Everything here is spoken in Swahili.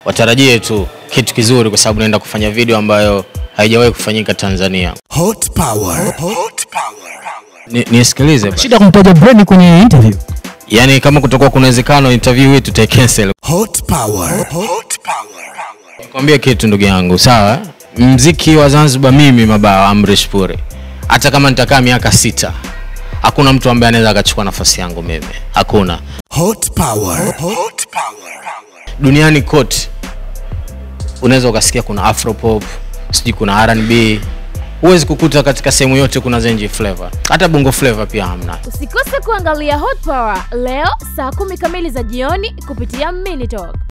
watarajie tu kitu kizuri, kwa sababu naenda kufanya video ambayo haijawahi kufanyika Tanzania. Hot power. Hot power. Ni, nisikilize basi. shida kumtaja Brain kwenye interview yani kama kutakuwa kuna uwezekano interview hii tutaicancel. Hot power. Hot power. Nikwambie kitu ndugu yangu, sawa? Mziki wa Zanzibar mimi Mabawa Amrish Puri, hata kama nitakaa miaka sita, hakuna mtu ambaye anaweza akachukua nafasi yangu mimi, hakuna Hot power. Hot power. duniani kote. Unaweza ukasikia kuna afropop, sijui kuna R&B, huwezi kukuta katika sehemu yote kuna zenji flavor, hata bongo flavor pia hamna. Usikose kuangalia Hot Power leo saa kumi kamili za jioni kupitia Minitalk.